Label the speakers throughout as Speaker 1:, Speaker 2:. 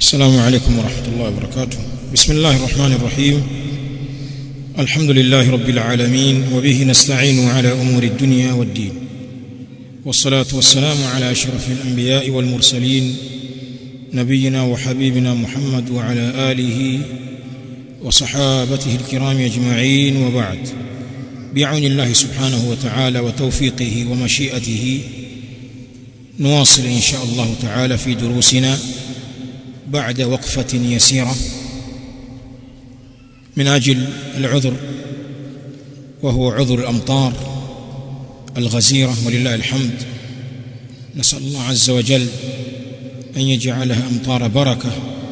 Speaker 1: السلام عليكم ورحمة الله وبركاته بسم الله الرحمن الرحيم الحمد لله رب العالمين وبه نستعين على أمور الدنيا والدين والصلاة والسلام على أشرف الأنبياء والمرسلين نبينا وحبيبنا محمد وعلى آله وصحابته الكرام أجمعين وبعد بعون الله سبحانه وتعالى وتوفيقه ومشيئته نواصل إن شاء الله تعالى في دروسنا بعد وقفة يسيرة من أجل العذر وهو عذر الأمطار الغزيرة ولله الحمد نسأل الله عز وجل أن يجعلها أمطار بركة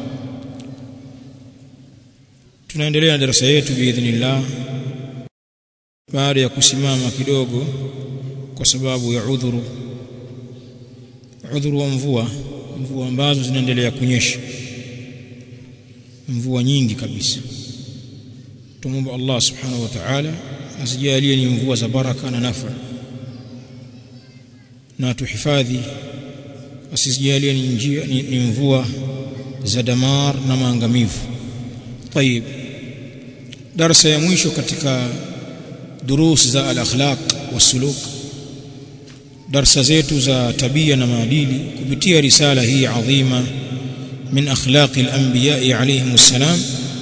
Speaker 1: tunaendelea na darasa yetu biidhnillah baada ya kusimama kidogo kwa sababu ya udhuru udhuru wa mvua mvua ambazo zinaendelea kunyesha mvua nyingi kabisa tumomba Allah subhanahu wa ta'ala asijalie ni mvua za baraka na nafa na tuhifadhi asijalie ni njia ni, ni mvua za damar na maangamivu طيب darasa ya mwisho katika durus za al-akhlaq wasuluk darsa zetu za tabia na maadili kupitia risala hii adhima min akhlaqi al-anbiya alayhim assalam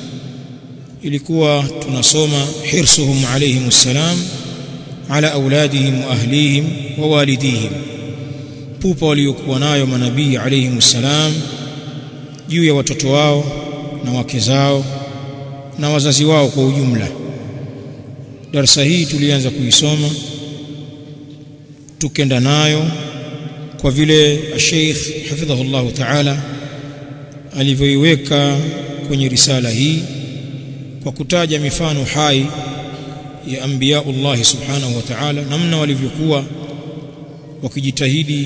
Speaker 1: ilikuwa tunasoma hirsuhum alayhim assalam ala auladihim wa ahlihim wa walidihim pupa waliokuwa nayo manabii alayhim assalam juu ya watoto wao na wake zao na wazazi wao kwa ujumla darasa hii tulianza kuisoma tukenda nayo kwa vile Sheikh hafidhahullah ta'ala alivyoiweka kwenye risala hii kwa kutaja mifano hai ya anbiyaullah subhanahu wa ta'ala namna walivyokuwa wakijitahidi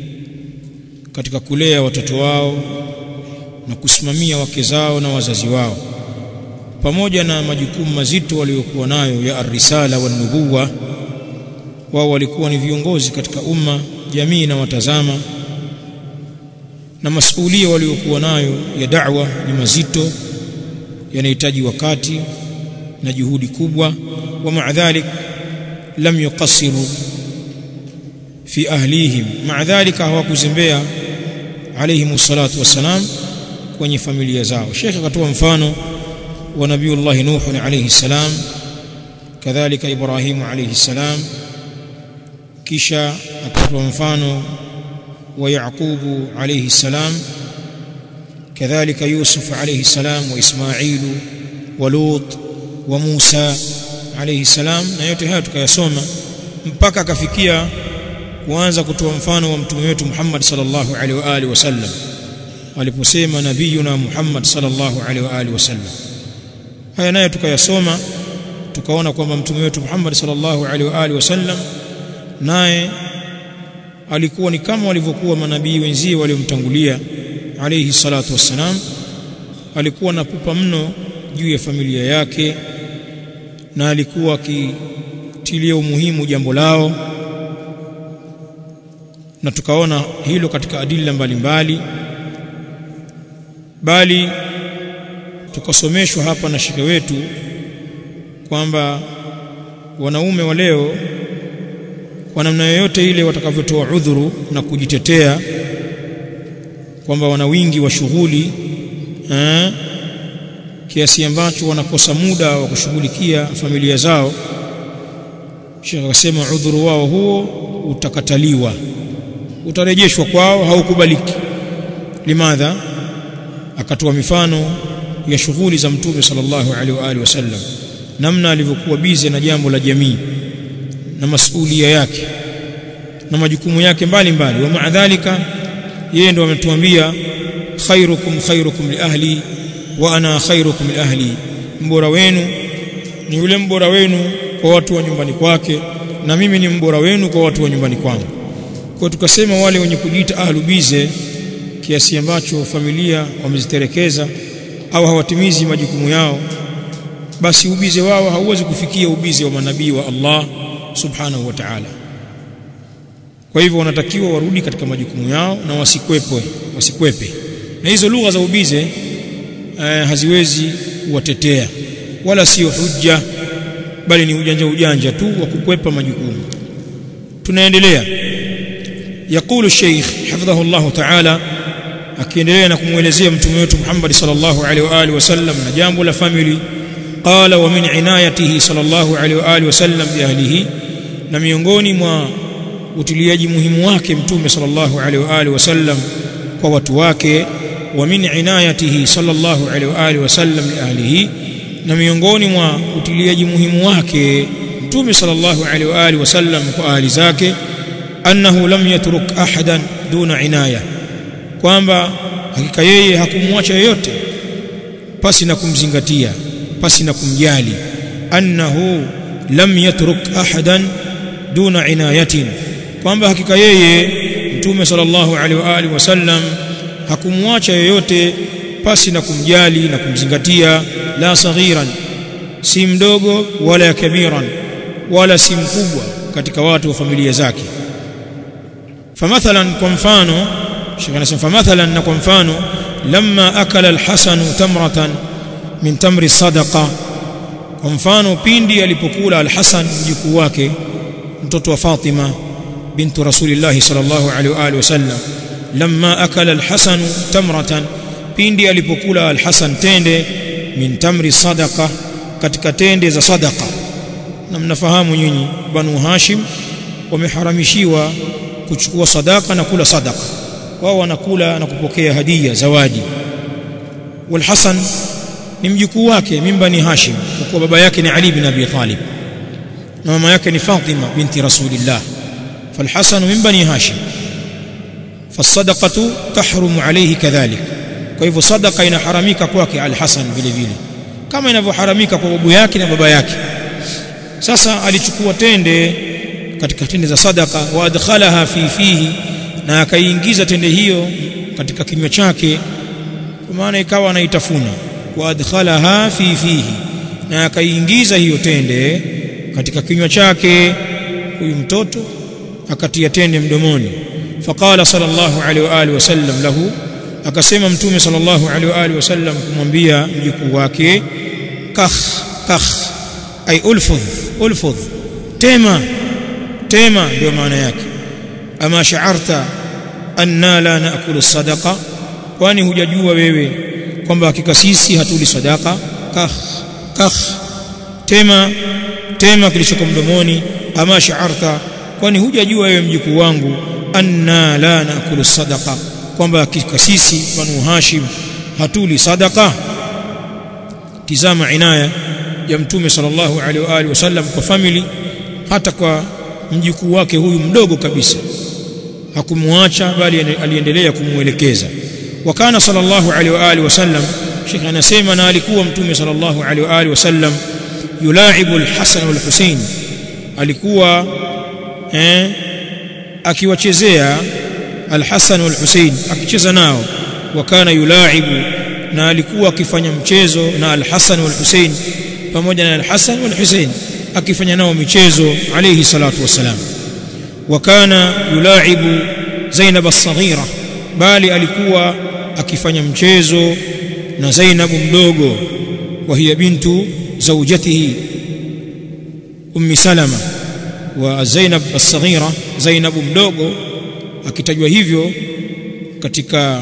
Speaker 1: katika kulea watoto wao na kusimamia wake zao na wazazi wao pamoja na majukumu mazito waliokuwa nayo ya arisala wa nubuwa wao walikuwa ni viongozi katika umma jamii na watazama na masuhulia waliokuwa nayo ya da'wa ni mazito yanahitaji wakati na juhudi kubwa wa maadhalik lam yuqassiru fi ahlihim maadhalika hawakuzembea alayhim salatu wassalam kwenye familia zao Sheikh akatoa mfano wa Nabiiullah Nuh alayhi salam kadhalika Ibrahim alayhi salam kisha akatoa mfano wa Yaqubu alayhi salam kadhalika Yusuf alayhi salam wa Ismail wa Lut wa Musa alayhi salam na yote haya tukayasoma mpaka akafikia kuanza kutoa mfano wa mtume wetu Muhammad sallallahu alaihi wa alihi wasallam aliposema nabiyuna Muhammad sallallahu alaihi wa alihi wasallam haya nayo tukayasoma tukaona kwamba mtume wetu Muhammad sallallahu alaihi wa alihi wasallam naye alikuwa ni kama walivyokuwa manabii wenzie waliomtangulia alayhi salatu wassalam alikuwa na pupa mno juu ya familia yake na alikuwa akitilia umuhimu jambo lao na tukaona hilo katika adila mbalimbali bali tukasomeshwa hapa na shekhe wetu kwamba wanaume wa leo kwa namna yoyote ile watakavyotoa udhuru na kujitetea kwamba wana wingi wa shughuli eh, kiasi ambacho wanakosa muda wa kushughulikia familia zao Sheikh akasema udhuru wao huo utakataliwa utarejeshwa kwao haukubaliki limadha akatoa mifano ya shughuli za mtume sallallahu alaihi wa alihi wasallam namna alivyokuwa bize na jambo la jamii na masuhulia yake na majukumu yake mbalimbali wa maadhalika yeye ndo ametuambia khairukum khairukum li ahli wa ana khairukum li ahli mbora wenu ni yule mbora wenu kwa watu wa nyumbani kwake na mimi ni mbora wenu kwa watu wa nyumbani kwangu kwa tukasema wale wenye kujiita ahlu bize kiasi ambacho familia wameziterekeza au hawatimizi majukumu yao basi ubize wao hauwezi kufikia ubize wa manabii wa Allah subhanahu wa ta'ala kwa hivyo wanatakiwa warudi katika majukumu yao na wasikwepwe wasikwepe na hizo lugha za ubize eh, haziwezi kuwatetea wala sio hujja bali ni ujanja ujanja tu wa kukwepa majukumu tunaendelea يقول الشيخ حفظه الله تعالى akiendelea na kumwelezea mtume wetu Muhammad sallallahu alaihi wa alihi wasallam na jambo la family qala wa min inayatihi sallallahu alaihi wa alihi wasallam bi ahlihi na miongoni mwa utiliaji muhimu wake mtume sallallahu alaihi wa alihi wasallam kwa watu wake wa min inayatihi sallallahu alaihi wa alihi wasallam li ahlihi na miongoni mwa utiliaji muhimu wake mtume sallallahu alaihi wa alihi wasallam kwa ahli zake annahu lam yatruk ahadan duna inaya kwamba hakika yeye hakumwacha yoyote pasi na kumzingatia pasi na kumjali annahu lam yatruk ahadan duna inayatin kwamba hakika yeye mtume sallallahu alaihi wa alihi wasallam hakumwacha yoyote pasi na kumjali na kumzingatia la saghiran si mdogo wala kabiran wala si mkubwa katika watu wa familia zake famathalan kwa mfano Sheikh anasema famathalan na kwa mfano lamma akala al-Hasan tamratan min tamri sadaqa kwa mfano pindi alipokula al-Hasan mjukuu wake mtoto wa Fatima bintu Rasulillah sallallahu alaihi wa alihi wasallam lamma akala al-Hasan tamratan pindi alipokula al-Hasan tende min tamri sadaqa katika tende za sadaqa na mnafahamu nyinyi banu Hashim wameharamishiwa kuchukua sadaka na kula sadaka wao wanakula na kupokea hadia zawadi walhasan ni mjukuu wake mimba ni Hashim kwa kuwa baba yake ni Ali bin Abi Talib na mama yake ni Fatima binti Rasulillah falhasan min bani Hashim fasadaqatu tahrumu alayhi kadhalik kwa hivyo sadaka inaharamika kwake al-Hasan vile vile kama inavyoharamika kwa babu yake na baba yake sasa alichukua tende katika tende za sadaka wa adkhalaha fi fihi na akaiingiza tende hiyo katika kinywa chake kwa maana ikawa anaitafuna wa adkhalaha fi fihi na akaiingiza hiyo tende katika kinywa chake huyu mtoto akatia tende mdomoni faqala sallallahu alaihi wa alihi wasallam lahu akasema mtume sallallahu alaihi wa alihi wasallam kumwambia mjukuu wake kakh kakh ay ulfudh ulfudh tema tema ndio maana yake ama sha'arta anna la naakulu sadaqa kwani hujajua wewe kwamba hakika sisi hatuli sadaka kakh kakh tema tema kilichoko mdomoni ama sha'arta kwani hujajua wewe mjukuu wangu anna la naakulu sadaqa kwamba hakika sisi banu hashim hatuli sadaka tizama inaya ya mtume sallallahu alaihi wa alihi wasallam kwa family hata kwa mjukuu wake huyu mdogo kabisa hakumwacha bali aliendelea kumuelekeza wakana sallallahu alaihi wa alihi wasallam Sheikh anasema na alikuwa mtume sallallahu alaihi wa alihi wasallam yulaibu al-Hasan wal-Husain alikuwa eh akiwachezea al-Hasan wal-Husain akicheza nao wakana yulaibu na alikuwa akifanya mchezo na al-Hasan wal-Husain pamoja na al-Hasan wal-Husain akifanya nao michezo alayhi salatu wasalam wakana yulaibu Zainab as-saghira bali alikuwa akifanya mchezo na Zainab mdogo wa hiya bintu zawjatihi ummi Salama wa Zainab as-saghira Zainab mdogo akitajwa hivyo katika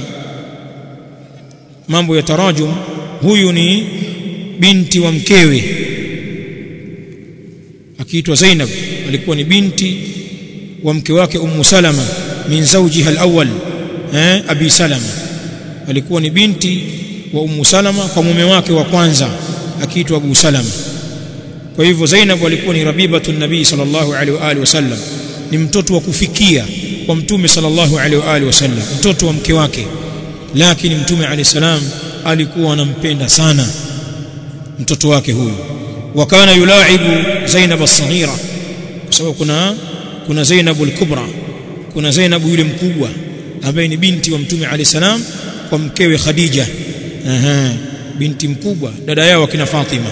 Speaker 1: mambo ya tarajum huyu ni binti wa mkewe akiitwa Zainab alikuwa ni binti wa mke wake Ummu Salama min zawjiha al-awwal eh Abi Salama alikuwa ni binti wa Ummu Salama kwa mume wake wa kwanza akiitwa Abu Salama kwa hivyo Zainab alikuwa ni rabibatu nabii sallallahu alaihi wa alihi wasallam ni mtoto wa kufikia kwa mtume sallallahu alaihi wa alihi wasallam mtoto wa mke wake lakini mtume alayhi salam alikuwa anampenda sana mtoto wake huyu wakana yulaibu Zainab as-saghira kwa sababu kuna kuna Zainab al-kubra kuna Zainab yule mkubwa ambaye ni binti wa mtume alayhi salam kwa mkewe Khadija aha binti mkubwa dada yao akina Fatima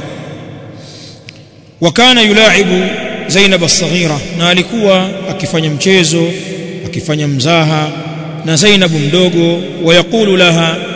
Speaker 1: wakana yulaibu Zainab as-saghira na alikuwa akifanya mchezo akifanya mzaha na Zainab mdogo wayakulu laha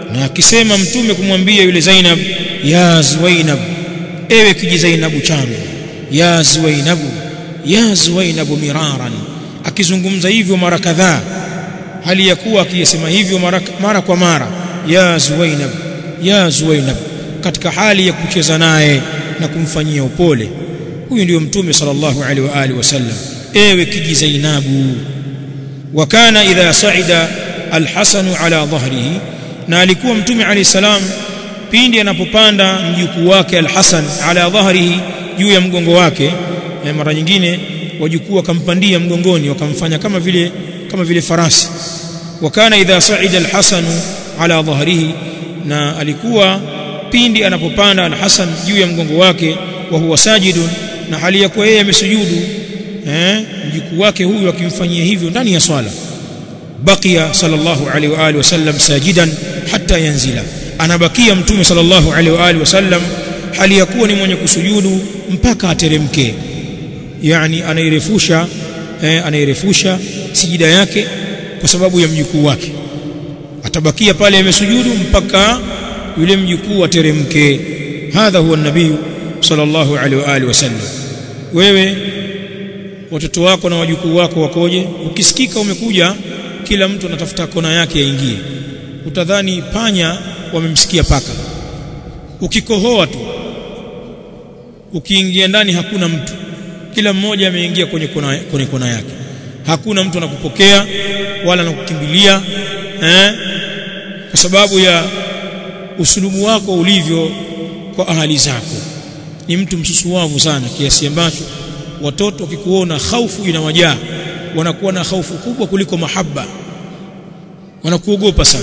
Speaker 1: na akisema mtume kumwambia yule Zainab ya Zuwainab ewe kiji Zainabu changu ya Zuwainabu ya Zuwainabu miraran akizungumza hivyo mara kadhaa hali ya kuwa akisema hivyo mara, mara kwa mara ya Zuwainab ya Zuwainab katika hali ya kucheza naye na kumfanyia upole huyu ndiyo mtume sallallahu alaihi wa alihi wasallam ewe kiji Zainabu wa kana idha sa'ida al-Hasan ala dhahrihi na alikuwa mtume alayhi salam pindi anapopanda mjukuu wake al-Hasan ala dhahrihi juu ya mgongo wake e, mara nyingine wajukuu wakampandia mgongoni wakamfanya kama vile kama vile farasi wa kana idha sa'ida al-Hasan ala dhahrihi na alikuwa pindi anapopanda al-Hasan juu ya mgongo wake wa huwa sajidun na hali ya kuwa yeye amesujudu eh mjukuu wake huyu akimfanyia hivyo ndani ya swala baqiya sallallahu alaihi wa alihi wasallam sajidan hatta yanzila anabakia mtume sallallahu alaihi wa alihi wasallam hali ya kuwa ni mwenye kusujudu mpaka ateremke yani anairefusha eh, anairefusha sijida yake kwa sababu ya mjukuu wake atabakia pale amesujudu mpaka yule mjukuu ateremke hadha huwa nabii sallallahu alaihi wa alihi wasallam wewe watoto wako na wajukuu wako wakoje ukisikika umekuja kila mtu anatafuta kona yake yaingie utadhani panya wamemsikia paka ukikohoa tu ukiingia ndani hakuna mtu kila mmoja ameingia kwenye kona, kwenye kona yake hakuna mtu anakupokea wala anakukimbilia eh? kwa sababu ya usulubu wako ulivyo kwa ahali zako ni mtu msusuwavu sana kiasi ambacho watoto wakikuona hofu inawajaa wanakuwa na hofu kubwa kuliko mahaba wanakuogopa sana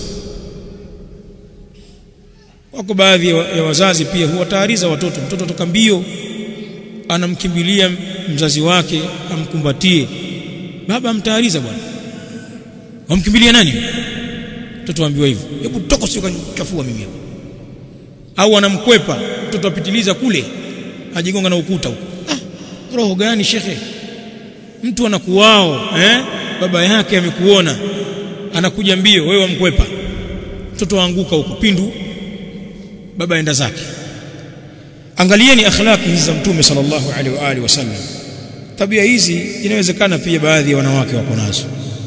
Speaker 1: wako baadhi ya wazazi pia huwatahariza watoto mtoto toka mbio anamkimbilia mzazi wake amkumbatie baba amtahariza bwana wamkimbilia nani mtoto aambiwa hivyo hebu toka sio kachafua mimi hapa au anamkwepa mtoto apitiliza kule ajigonga na ukuta huko ah roho gani shekhe mtu anakuwao eh baba yake amekuona anakuja mbio wewe wamkwepa mtoto waanguka huko pindu baba enda zake angalieni akhlaki hizi za mtume sallallahu alaihi wa alihi wasallam tabia hizi inawezekana pia baadhi ya wanawake wako nazo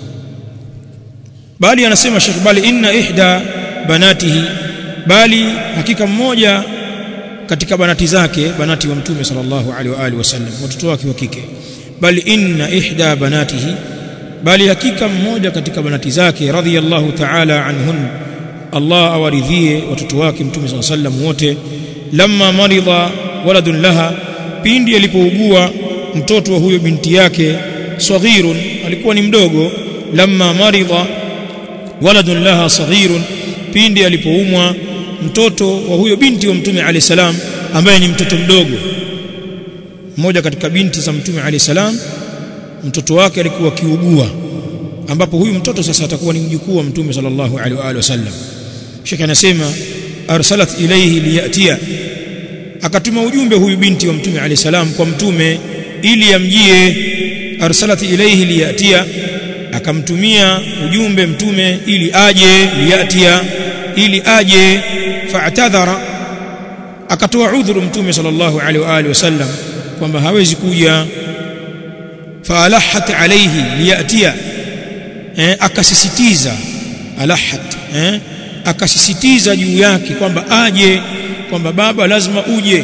Speaker 1: bali anasema Sheikh bali inna ihda banatihi bali hakika mmoja katika banati zake banati wa mtume sallallahu alaihi wa alihi wasallam watoto wake wa kike bali inna ihda banatihi bali hakika mmoja katika banati zake radhiyallahu ta'ala anhun Allah awaridhie watoto wake mtume sallallahu alaihi wasallam wote lamma maridha waladun laha pindi alipougua mtoto wa huyo binti yake saghirun alikuwa ni mdogo lamma maridha waladun laha saghirun pindi alipoumwa mtoto wa huyo binti wa mtume alayhi salam ambaye ni mtoto mdogo mmoja katika binti za mtume alayhi salam mtoto wake alikuwa kiugua ambapo huyu mtoto sasa atakuwa ni mjukuu wa mtume sallallahu alaihi wa alihi wasallam Sheikh anasema arsalat ilayhi liyatia akatuma ujumbe huyu binti wa mtume alayhi salam kwa mtume ili amjie arsalat ilayhi liyatia akamtumia ujumbe mtume ili aje liyatia ili aje fa'tadhara akatoa udhuru mtume sallallahu alaihi wa alihi wasallam kwamba hawezi kuja faalahat alayhi liyatia eh, akasisitiza alahat eh, akasisitiza juu yake kwamba aje kwamba baba lazima uje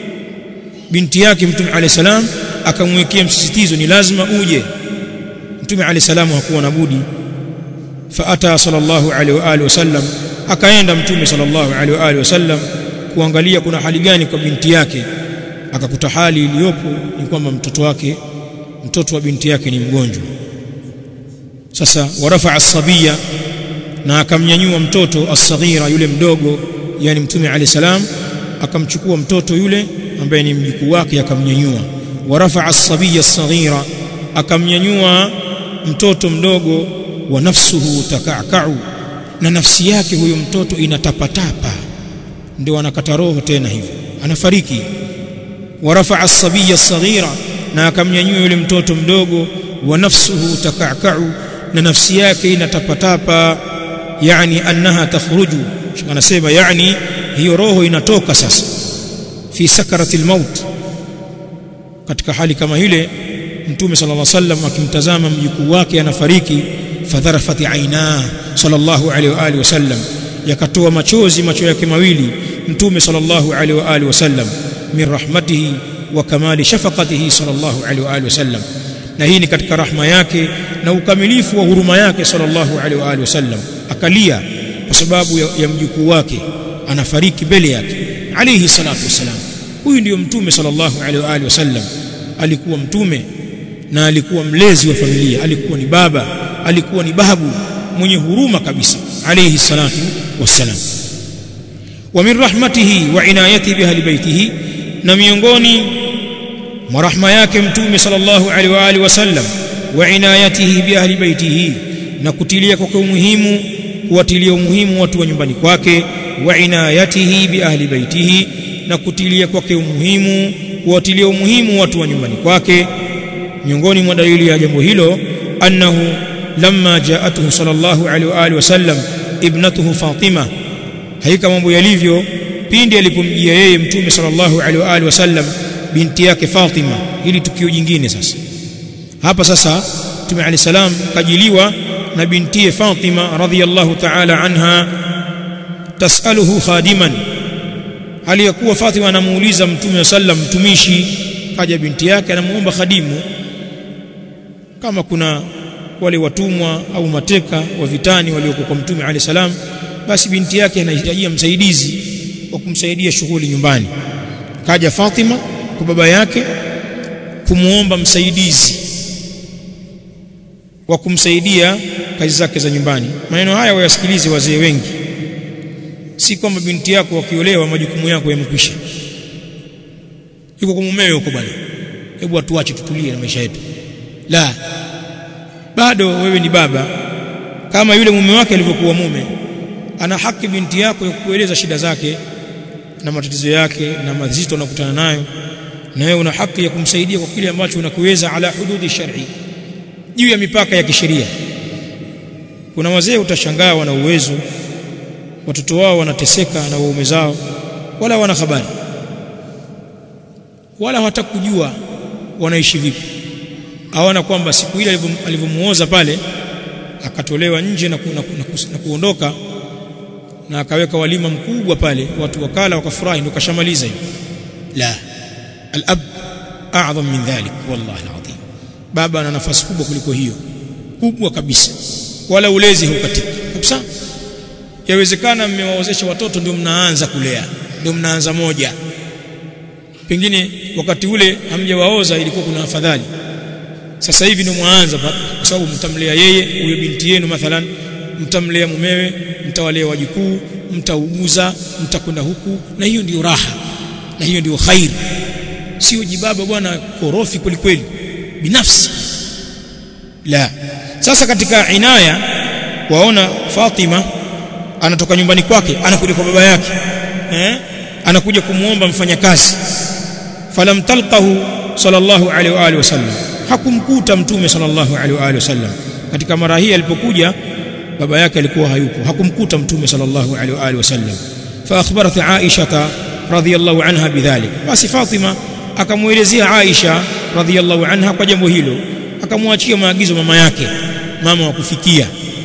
Speaker 1: binti yake mtume alayhi salam akamwekea msisitizo ni lazima uje mtume alayhi salam hakuwa na budi faata sallallahu alaihi wa alihi wasallam akaenda mtume sallallahu alaihi wa alihi wasallam kuangalia kuna hali gani kwa binti yake akakuta hali iliyopo ni kwamba mtoto wake mtoto wa binti yake ni mgonjwa sasa warafa as-sabiya na akamnyanyua mtoto as-saghira yule mdogo yani mtume alayhi salam akamchukua mtoto yule ambaye ni mjukuu wake akamnyanyua warafa as-sabiya as-saghira akamnyanyua mtoto mdogo wa nafsuhu takakau na nafsi yake huyo mtoto inatapatapa ndio anakata roho tena hivyo anafariki warafa as-sabiya as-saghira na akamnyanyua yule mtoto mdogo wa nafsuhu takakau na nafsi yake inatapatapa yani annaha takhruju anasema yani hiyo roho inatoka sasa fi sakaratil maut katika hali kama ile mtume sallallahu alaihi wasallam akimtazama mjukuu wake anafariki fadharafati aina sallallahu alaihi wa alihi wasallam yakatoa machozi macho yake mawili mtume sallallahu alaihi wa alihi wasallam min rahmatihi wa kamali shafaqatihi sallallahu alaihi wa alihi wasallam na hii ni katika rahma yake na ukamilifu wa huruma yake sallallahu alaihi wa alihi wasallam akalia kwa sababu ya, ya mjukuu wake anafariki mbele yake alayhi salatu wasalam huyu ndiyo mtume sallallahu alaihi wa alihi wasallam alikuwa mtume na alikuwa mlezi wa familia alikuwa ni baba alikuwa ni babu mwenye huruma kabisa alayhi salatu wassalam wa min rahmatihi wa inayatihi bi ahli baitihi na miongoni mwa rahma yake mtume sallallahu alaihi wa alihi wasallam wa inayatihi bi ahli baitihi na kutilia kwake umuhimu kuwatilia umuhimu watu wa nyumbani kwake wa inayatihi bi ahli baitihi na kutilia kwake umuhimu kuwatilia umuhimu watu wa nyumbani kwake miongoni mwa dalili ya jambo hilo annahu lamma jaatuhu sallallahu alaihi wa alihi wasallam ibnatuhu Fatima haika mambo yalivyo pindi alipomjia yeye mtume sallallahu alaihi wa alihi wasallam binti yake Fatima hili tukio jingine sasa hapa sasa mtume alayhi salam kajiliwa na bintiye Fatima radhiyallahu ta'ala anha tasaluhu khadiman aliyakuwa Fatima anamuuliza mtume sallam mtumishi kaja binti yake anamuomba khadimu kama kuna wale watumwa au mateka wa vitani walioko kwa mtume alayhi salam basi binti yake anahitajia msaidizi wa kumsaidia shughuli nyumbani kaja Fatima kwa baba yake kumuomba msaidizi wa kumsaidia kazi zake za nyumbani maneno haya wayasikilize wazee wengi si kwamba binti yako wakiolewa majukumu yako yamekwisha yuko kwa mumewe huko bwana hebu atuache tutulie na maisha yetu la bado wewe ni baba kama yule mume wake alivyokuwa mume ana haki binti yako ya kukueleza shida zake na matatizo yake na mazito anakutana nayo na wewe una haki ya kumsaidia kwa kile ambacho unakiweza ala hududi shar'i juu ya mipaka ya kisheria kuna wazee utashangaa wana uwezo watoto wao wanateseka na waume zao wala wana habari wala hawatakujua wanaishi vipi hawana kwamba siku ile alivyomuoza pale akatolewa nje na, ku, na, ku, na, ku, na kuondoka na akaweka walima mkubwa pale watu wakala wakafurahi ndio kashamaliza hiyo la al-ab a'zam min dhalik wallahi alazim baba ana nafasi kubwa kuliko hiyo kubwa kabisa wala ulezi haukatika kabisa yawezekana mmewaozesha watoto ndio mnaanza kulea ndio mnaanza moja pengine wakati ule hamjawaoza ilikuwa kuna afadhali sasa hivi ndio mwaanza kwa sababu mtamlea yeye huyo binti yenu mathalan mtamlea mumewe mtawalea wajukuu mtauguza mtakwenda huku na hiyo ndiyo raha na hiyo ndiyo khairi sio jibaba bwana korofi kweli kweli binafsi la sasa katika inaya waona Fatima anatoka nyumbani kwake anakuja kwa baba yake eh anakuja kumuomba mfanyakazi falam talqahu sallallahu alaihi wa alihi wasallam hakumkuta mtume sallallahu alaihi wa alihi wasallam katika mara hii alipokuja baba yake alikuwa hayupo hakumkuta mtume sallallahu alaihi wa alihi wasallam fa akhbarat Aisha radhiyallahu anha bidhalik basi Fatima akamuelezea Aisha radhiyallahu anha kwa jambo hilo akamwachia maagizo mama yake mama wa kufikia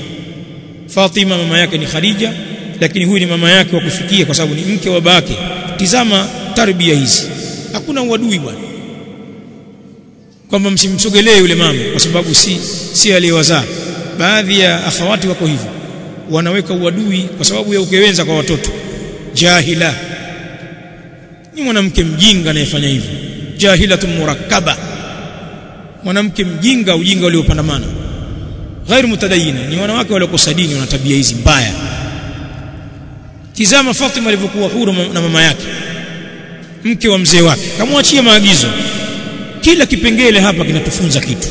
Speaker 1: Fatima mama yake ni Khadija lakini huyu ni mama yake wa kufikia kwa sababu ni mke wa babake tizama tarbia hizi hakuna uadui bwana kwamba msimsogelee yule mama kwa sababu si si aliyewazaa baadhi ya akhawati wako hivyo wanaweka uadui kwa sababu ya ukewenza kwa watoto jahila ni mwanamke mjinga anayefanya hivyo jahilatun murakkaba mwanamke mjinga ujinga uliopandamana ghairu mutadayina ni wanawake waliokosa dini wana tabia hizi mbaya tizama Fatima alivyokuwa huru na mama yake mke wa mzee wake kamwachia maagizo kila kipengele hapa kinatufunza kitu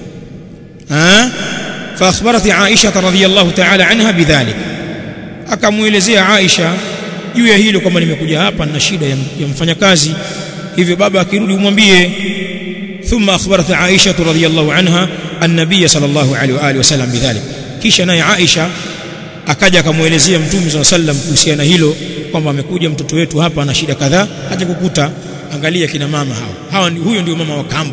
Speaker 1: ha fa akhbarat Aisha radhiyallahu ta'ala anha bidhalik akamuelezea Aisha juu ya hilo kwamba nimekuja hapa na shida ya, ya mfanyakazi hivyo baba akirudi umwambie ثم أخبرت عائشة رضي الله عنها النبي صلى الله عليه وآله وسلم بذلك kisha naye Aisha akaja akamuelezea mtume swalla sallam kuhusiana hilo kwamba amekuja mtoto wetu hapa ana shida kadhaa aje kukuta angalia kina mama hao hawa ni, huyo ndio mama wa kambo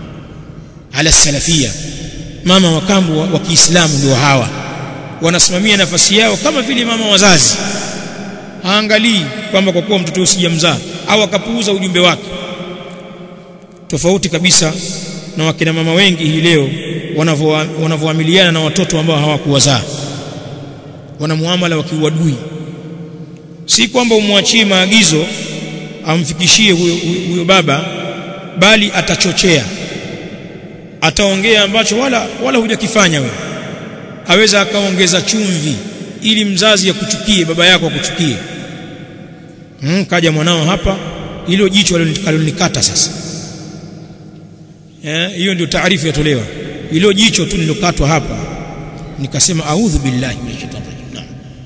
Speaker 1: ala salafia mama wa kambo wa, wa Kiislamu ndio hawa wanasimamia nafasi yao kama vile mama wazazi haangalii kwamba kwa kuwa mtoto usijamzaa au akapuuza ujumbe wake tofauti kabisa na wakina mama wengi hii leo wanavyoamiliana na watoto ambao hawakuwazaa wana muamala wa kiuadui si kwamba umwachie maagizo amfikishie huyo, huyo baba bali atachochea ataongea ambacho wala wala hujakifanya wewe aweza akaongeza chumvi ili mzazi akuchukie baba yako akuchukie hmm, kaja mwanao hapa hilo jicho alilonikata sasa hiyo eh, ndio taarifu yatolewa hilo jicho tu nilokatwa hapa nikasema a'udhu billahi minash shaitani rajim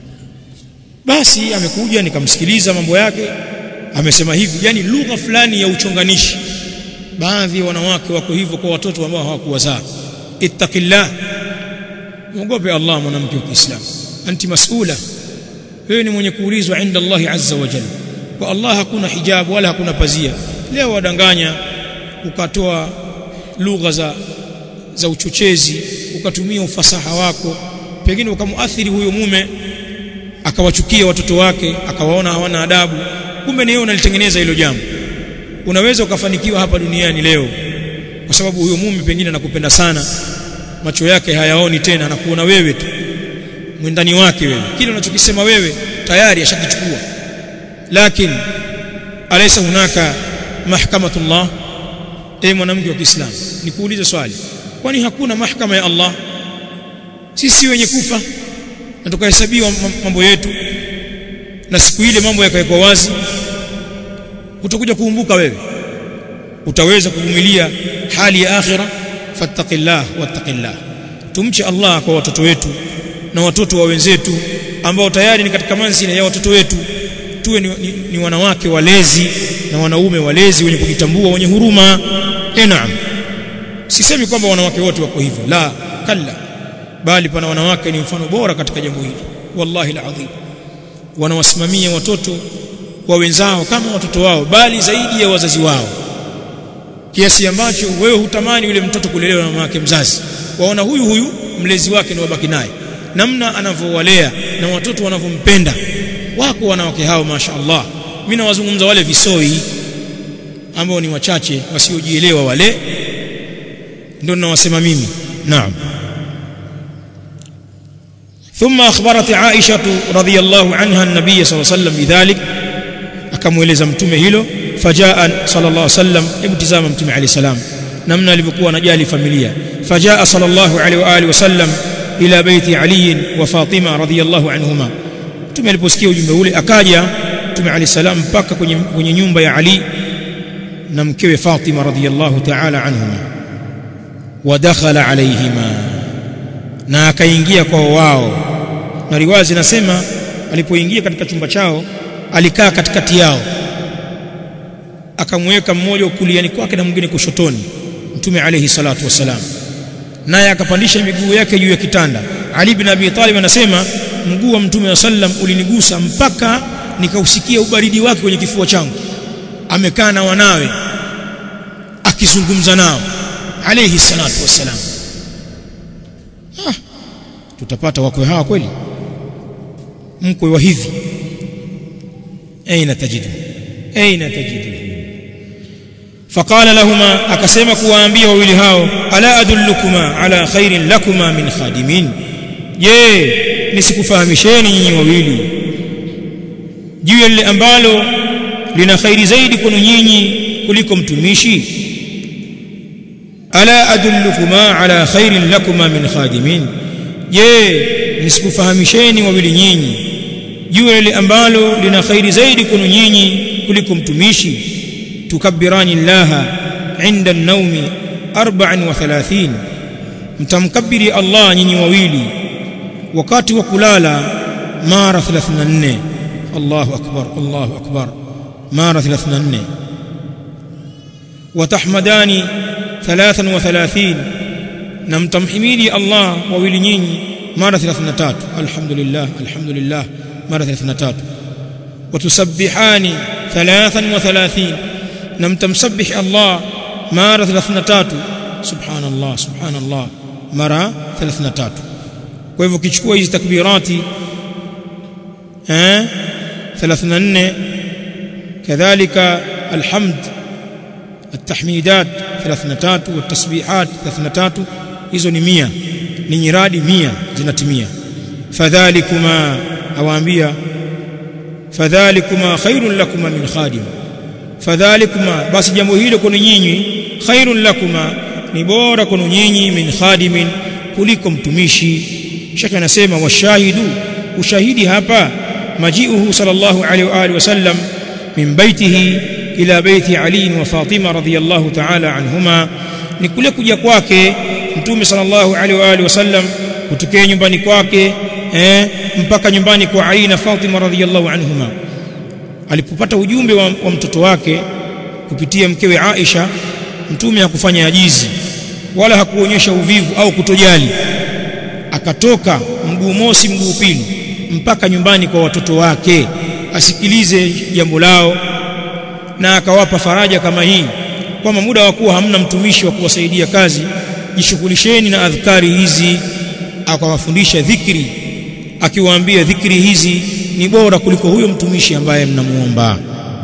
Speaker 1: basi amekuja nikamsikiliza mambo yake amesema hivi yani lugha fulani ya uchonganishi baadhi ya wanawake wako hivyo kwa watoto ambao hawakuwazaa ittaqillah muogope Allah mwanamke wa Kiislamu anti mas'ula wewe ni mwenye kuulizwa inda Allah azza wa jalla kwa Allah hakuna hijabu wala hakuna pazia leo wadanganya ukatoa lugha za za uchochezi ukatumia ufasaha wako pengine ukamuathiri huyo mume akawachukia watoto wake akawaona hawana adabu kumbe ni wewe unalitengeneza hilo jambo unaweza ukafanikiwa hapa duniani leo kwa sababu huyo mume pengine anakupenda sana macho yake hayaoni tena anakuona wewe tu mwindani wake wewe kile unachokisema wewe tayari ashakichukua lakini alaysa hunaka mahkamatullah e mwanamke wa Kiislamu nikuulize swali kwani hakuna mahkama ya Allah sisi wenye kufa na tukahesabiwa mambo yetu na siku ile mambo yakawekwa wazi utakuja kuumbuka wewe utaweza kuvumilia hali ya akhira fattaqillah wattaqillah tumche Allah kwa watoto wetu na watoto wa wenzetu ambao tayari ni katika manzila ya watoto wetu tuwe ni, ni, ni wanawake walezi na wanaume walezi wenye kujitambua wenye huruma eh naam sisemi kwamba wanawake wote wako hivyo la kalla bali pana wanawake ni mfano bora katika jambo hili wallahi alazim wanawasimamia watoto wa wenzao kama watoto wao bali zaidi ya wazazi wao kiasi ambacho wewe hutamani yule mtoto kulelewa na mama yake mzazi waona huyu huyu mlezi wake ni wabaki naye namna anavyowalea na watoto wanavyompenda wako wanawake hao mashaallah mimi nawazungumza wale visoi ambao ni wachache wasiojielewa wale ndio ninawasema mimi naam ثم أخبرت عائشة رضي الله عنها النبي صلى الله عليه وسلم بذلك akamweleza mtume hilo fajaa sallallahu alaihi wasallam hebu tizama mtume alayhi salam namna alivyokuwa anajali familia fajaa sallallahu alaihi wa alihi wasallam ila baiti ali wa fatima radhiyallahu anhuma mtume aliposikia ujumbe ule akaja mtume alayhi salam mpaka kwenye, kwenye nyumba ya ali na mkewe fatima radhiyallahu ta'ala anhuma wa dakhala alayhima na akaingia kwa wao na riwaya zinasema alipoingia katika chumba chao alikaa katikati yao akamweka mmoja kuliani kwake na mwingine kushotoni mtume alayhi salatu wasalam naye akapandisha miguu yake juu ya kitanda ali bin abi talib anasema mguu wa mtume wa sallam ulinigusa mpaka nikausikia ubaridi wake kwenye kifua changu amekaa na wanawe akizungumza nao alayhi salatu wasalam ah, tutapata wakwe hawa kweli mkwe wa hivi aina tajidu aina tajidu فقال لهما akasema kuwaambia wawili hao ala adullukuma ala khairin lakuma min khadimin je nisikufahamisheni nyinyi wawili juu ya lile ambalo lina khairi zaidi kwenu nyinyi kuliko mtumishi ala adullukuma ala khairin lakuma min khadimin je nisikufahamisheni wawili nyinyi juu ya lile ambalo lina khairi zaidi kwenu nyinyi kuliko mtumishi tukabbirani llaha inda an-nawmi 34 mtamkabiri Allah nyinyi wawili wakati wa kulala mara 34 Allahu akbar Allahu akbar mara 34 watahmadani 33 na mtamhimidi Allah wawili nyinyi mara 33 alhamdulillah alhamdulillah mara 33 watusabbihani 33 na mtamsabbih Allah mara 33 subhanallah subhanallah mara 33 kwa hivyo ukichukua hizi takbirati eh 34 kadhalika alhamd التحميدات 33 والتسبيحات 33 hizo ni 100 ni nyiradi 100 zinatimia fadhalikuma awaambia fadhalikuma khairun lakuma min khadim fadhalikuma basi jambo hilo kwenu nyinyi khairun lakuma ni bora kwenu nyinyi min khadimin kuliko mtumishi shaka anasema washahidu ushahidi hapa majiuhu sallallahu alaihi wa alihi wasallam min baitihi ila baiti Ali wa Fatima radhiyallahu ta'ala anhuma ni kule kuja kwake mtume sallallahu alaihi wa alihi wasallam kutokea nyumbani kwake eh, mpaka nyumbani kwa Ali na Fatima radhiyallahu anhuma alipopata ujumbe wa, wa mtoto wake kupitia mkewe Aisha mtume hakufanya ajizi wala hakuonyesha uvivu au kutojali akatoka mguu mosi mguu pili mpaka nyumbani kwa watoto wake asikilize jambo lao na akawapa faraja kama hii kwamba muda wa kuwa hamna mtumishi wa kuwasaidia kazi jishughulisheni na adhkari hizi akawafundisha dhikri akiwaambia dhikri hizi ni bora kuliko huyo mtumishi ambaye mnamuomba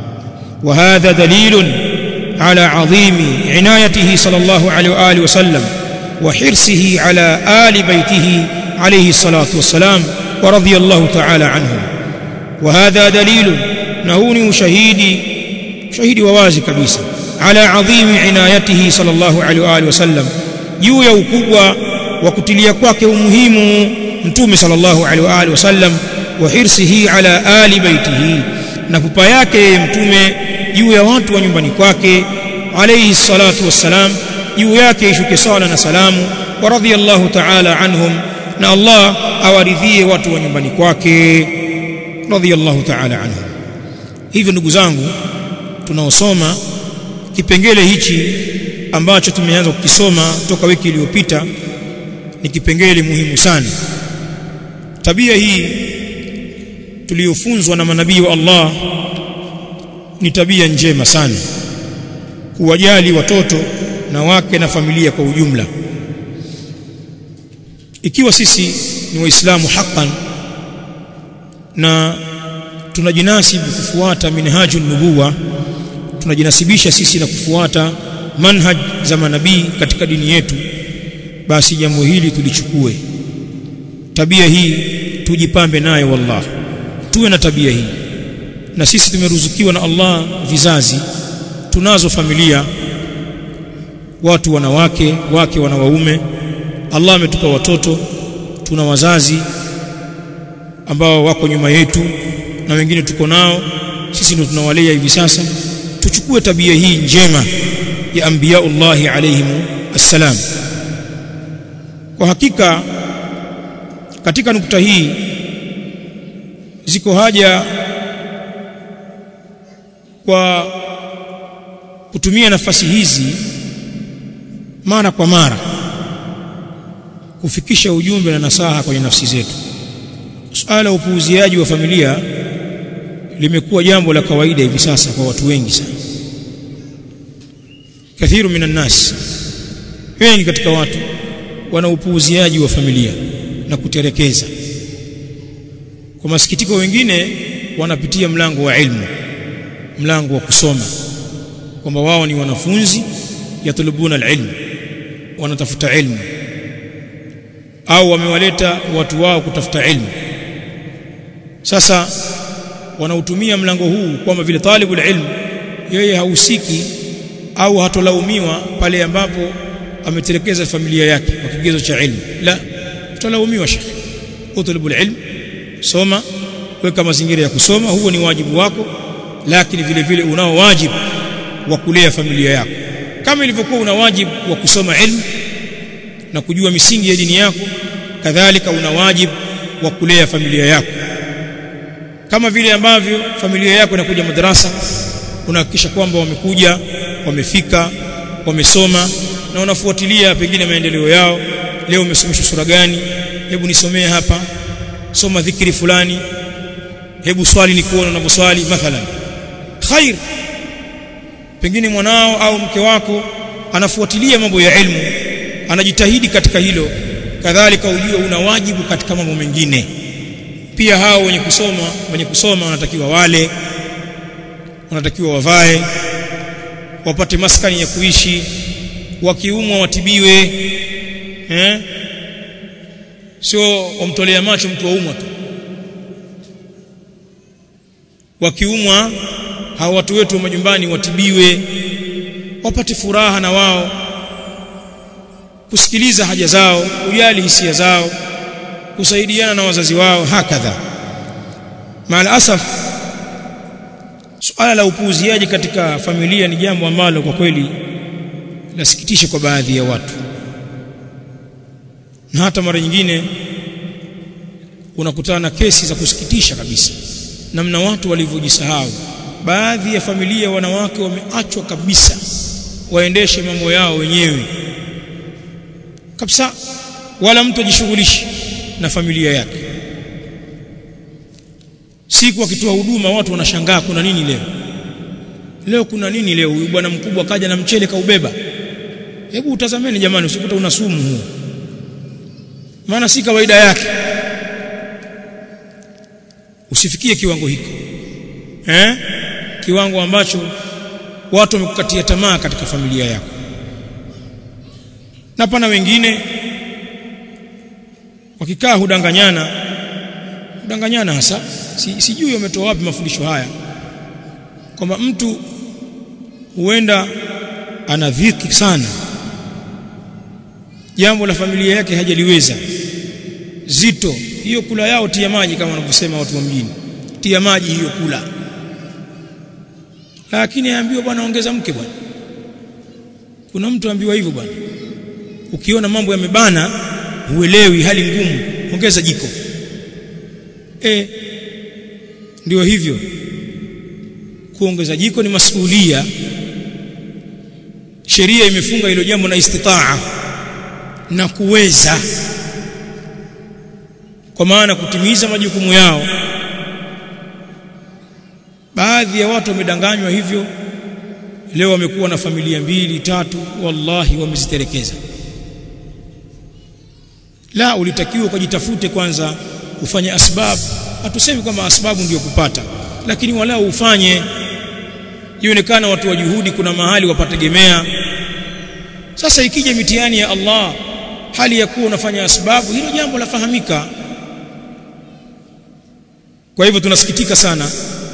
Speaker 1: wa hadha dalilun ala adhimi inayatihi sallallahu alaihi wa alihi wasallam wa hirsihi ala ali baitihi alayhi salatu wassalam wa radiyallahu ta'ala anhu wa hadha dalilun na huu ni ushahidi ushahidi wa wazi kabisa ala adhimi inayatihi sallallahu alaihi wa alihi wasallam juu ya ukubwa wa kutilia kwake umuhimu mtume sallallahu alaihi wa alihi wasallam wa hirsihi ala ali baitihi na pupa yake mtume juu ya watu wa nyumbani kwake alayhi salatu wassalam juu yake ishuke sala na salamu wa radhiyallahu ta'ala anhum na Allah awaridhie watu wa nyumbani kwake radhiyallahu ta'ala anhum hivyo ndugu zangu tunaosoma kipengele hichi ambacho tumeanza kukisoma toka wiki iliyopita ni kipengele muhimu sana tabia hii tuliyofunzwa na manabii wa Allah ni tabia njema sana kuwajali watoto na wake na familia kwa ujumla ikiwa sisi ni waislamu haqqan na tunajinasibu kufuata minhajun nubuwa tunajinasibisha sisi na kufuata manhaj za manabii katika dini yetu basi jambo hili tulichukue tabia hii tujipambe nayo wallah tuwe na tabia hii na sisi tumeruzukiwa na Allah vizazi tunazo familia watu wanawake wake wana waume Allah ametupa watoto tuna wazazi ambao wako nyuma yetu na wengine tuko nao sisi ndio tunawalea hivi sasa tuchukue tabia hii njema ya anbiyaullahi alayhim assalam kwa hakika katika nukta hii ziko haja kwa kutumia nafasi hizi mara kwa mara kufikisha ujumbe na nasaha kwenye nafsi zetu suala upuuziaji wa familia limekuwa jambo la kawaida hivi sasa kwa watu wengi sana kathiru minan nas wengi katika watu wana upuuziaji wa familia na kuterekeza kwa masikitiko wengine wanapitia mlango wa ilmu mlango wa kusoma kwamba wao ni wanafunzi yatlubuna alilm wanatafuta ilmu au wamewaleta watu wao kutafuta ilmu sasa wanautumia mlango huu kwamba vile talibul ilm yeye hahusiki au hatolaumiwa pale ambapo ametelekeza familia yake kwa kigezo cha ilmu la tutalaumiwa shekhi utlubul ilm soma weka mazingira ya kusoma huo ni wajibu wako lakini vile vile unao wajibu wa kulea familia yako kama ilivyokuwa una wajibu wa kusoma ilmu na kujua misingi ya dini yako kadhalika una wajibu wa kulea familia yako kama vile ambavyo familia yako inakuja madarasa unahakikisha kwamba wamekuja wamefika wamesoma na unafuatilia pengine maendeleo yao leo umesomeshwa sura gani hebu nisomee hapa soma dhikri fulani hebu swali ni kuona unavyoswali mathalan khair pengine mwanao au mke wako anafuatilia mambo ya ilmu anajitahidi katika hilo kadhalika ujue una wajibu katika mambo mengine pia hao wenye kusoma wenye kusoma wanatakiwa wale wanatakiwa wavae wapate maskani ya kuishi wakiumwa watibiwe eh sio wamtolea macho mtu waumwa tu wakiumwa hao watu wetu wa majumbani watibiwe wapate furaha na wao kusikiliza haja zao kujali hisia zao kusaidiana na wazazi wao hakadha maal asaf suala la upuuziaji katika familia ni jambo ambalo kwa kweli lasikitisha kwa baadhi ya watu na hata mara nyingine unakutana na kesi za kusikitisha kabisa namna watu walivyojisahau baadhi ya familia wanawake wameachwa kabisa waendeshe mambo yao wenyewe kabisa wala mtu ajishughulishi na familia yake siku akitoa huduma watu wanashangaa kuna nini leo leo kuna nini leo huyu bwana mkubwa kaja na mchele kaubeba hebu utazameni jamani usikuta una sumu huo maana si kawaida yake usifikie kiwango hiko eh kiwango ambacho watu wamekukatia tamaa katika familia yako na pana wengine wakikaa hudanganyana hudanganyana hasa si, sijui wametoa wapi mafundisho haya kwamba mtu huenda ana dhiki sana jambo la familia yake hajaliweza zito hiyo kula yao tia maji kama wanavyosema watu wa mjini tia maji hiyo kula lakini aambiwa bwana ongeza mke bwana kuna mtu ambiwa hivyo bwana ukiona mambo yamebana huelewi hali ngumu ongeza jiko e, ndio hivyo kuongeza jiko ni masuhulia sheria imefunga hilo jambo na istitaa na kuweza kwa maana kutimiza majukumu yao baadhi ya watu wamedanganywa hivyo leo wamekuwa na familia mbili tatu wallahi wameziterekeza la ulitakiwa ukajitafute kwanza ufanye asbabu hatusemi kwamba asbabu ndiyo kupata lakini walau ufanye ionekana watu wa juhudi kuna mahali wapategemea sasa ikija mitihani ya Allah hali ya kuwa unafanya asbabu hilo jambo lafahamika kwa hivyo tunasikitika sana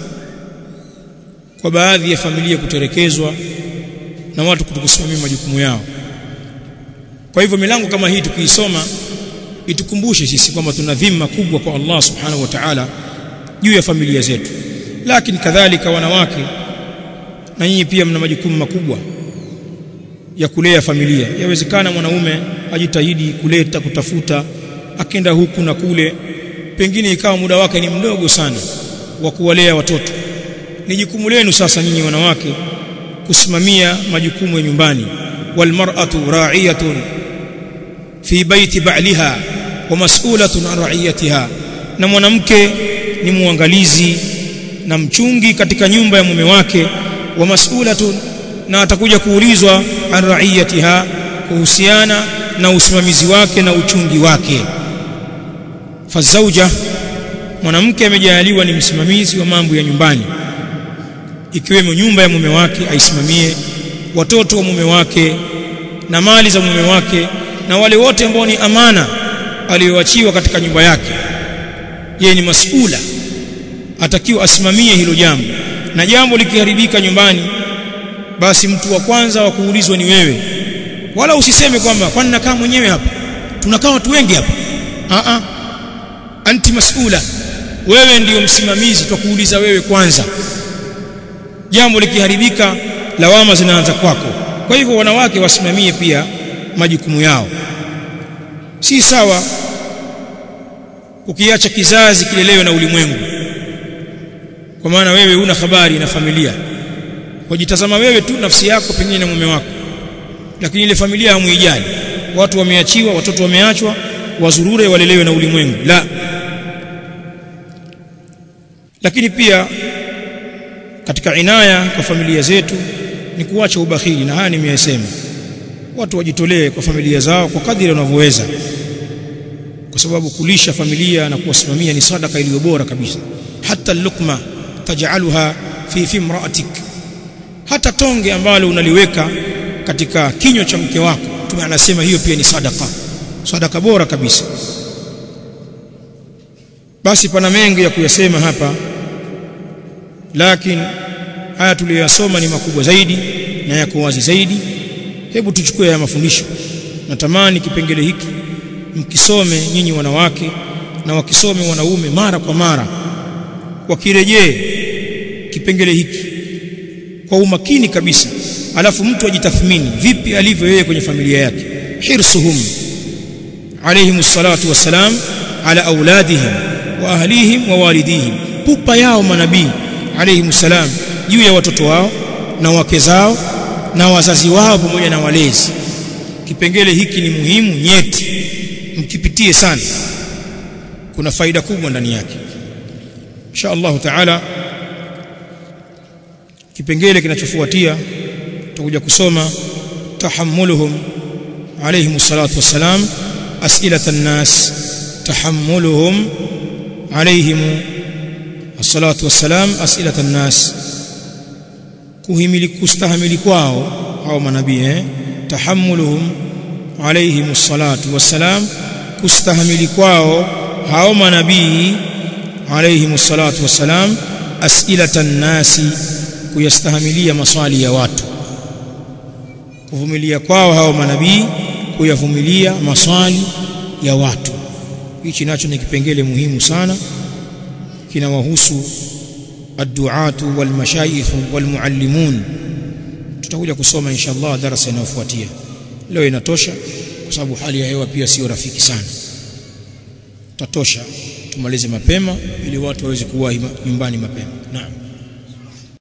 Speaker 1: kwa baadhi ya familia kuterekezwa na watu kutokusimamia majukumu yao kwa hivyo milango kama hii tukiisoma itukumbushe sisi kwamba tuna dhima kubwa kwa Allah subhanahu wa ta'ala juu ya familia zetu lakini kadhalika wanawake na nyinyi pia mna majukumu makubwa ya kulea familia yawezekana mwanaume ajitahidi kuleta kutafuta akenda huku na kule pengine ikawa muda wake ni mdogo sana wa kuwalea watoto ni jukumu lenu sasa nyinyi wanawake kusimamia majukumu ya nyumbani walmar'atu ra'iyatun fi baiti ba'liha wa mas'ulatun an ra'iyatiha na mwanamke ni muangalizi na mchungi katika nyumba ya mume wake wa mas'ulatun na atakuja kuulizwa an ra'iyatiha kuhusiana na usimamizi wake na uchungi wake fazauja mwanamke amejaliwa ni msimamizi wa mambo ya nyumbani ikiwemo nyumba ya mume wake aisimamie watoto wa mume wake na mali za mume wake na wale wote ambao ni amana aliyoachiwa katika nyumba yake yeye ni masula atakiwa asimamie hilo jambo na jambo likiharibika nyumbani basi mtu wa kwanza wa kuulizwa ni wewe wala usiseme kwamba kwani nakaa mwenyewe hapa tunakaa watu wengi hapa a a anti masula wewe ndiyo msimamizi tutakuuliza wewe kwanza jambo likiharibika lawama zinaanza kwako kwa hivyo wanawake wasimamie pia majukumu yao si sawa ukiacha kizazi kilelewe na ulimwengu kwa maana wewe una habari na familia wajitazama wewe tu nafsi yako pengine na mume wako lakini ile familia hamuijali watu wameachiwa watoto wameachwa wazurure walelewe na ulimwengu la lakini pia katika inaya kwa familia zetu ni kuacha ubakhili na haya nimeyasema watu wajitolee kwa familia zao kwa kadiri wanavyoweza kwa sababu kulisha familia na kuwasimamia ni sadaka iliyo bora kabisa hata lukma taj'aluha fi fi imra'atik hata tonge ambalo unaliweka katika kinywa cha mke wako tume anasema hiyo pia ni sadaka sadaka bora kabisa basi pana mengi ya kuyasema hapa lakini haya tuliyoyasoma ni makubwa zaidi na yako wazi zaidi hebu tuchukue haya mafundisho natamani kipengele hiki mkisome nyinyi wanawake na wakisome wanaume mara kwa mara wakirejee kipengele hiki kwa umakini kabisa alafu mtu ajitathmini vipi alivyo yeye kwenye familia yake hirsuhum alayhim salatu wassalam ala auladihim wa ahlihim wa walidihim pupa yao manabii alayhim salam juu ya watoto wao na wake zao na wazazi wao pamoja na walezi kipengele hiki ni muhimu nyeti mkipitie sana kuna faida kubwa ndani yake insha Allah taala kipengele kinachofuatia tutakuja kusoma tahammuluhum alayhim salatu wassalam as'ilata an-nas tahammuluhum alayhim as-salatu wassalam as'ilata an-nas kuhimili kustahamili kwao au manabii eh tahammuluhum alayhim as-salatu wassalam kustahamili kwao hao manabii alayhim as-salatu wassalam as'ilata an-nasi kuyastahimilia maswali ya watu kuvumilia kwao hao manabii kuyavumilia maswali ya watu hichi nacho ni kipengele muhimu sana kinawahusu adduatu walmashayikh walmuallimun tutakuja kusoma inshallah darasa inayofuatia leo inatosha kwa sababu hali ya hewa pia sio rafiki sana tatosha tumalize mapema ili watu waweze kuwa nyumbani mapema naam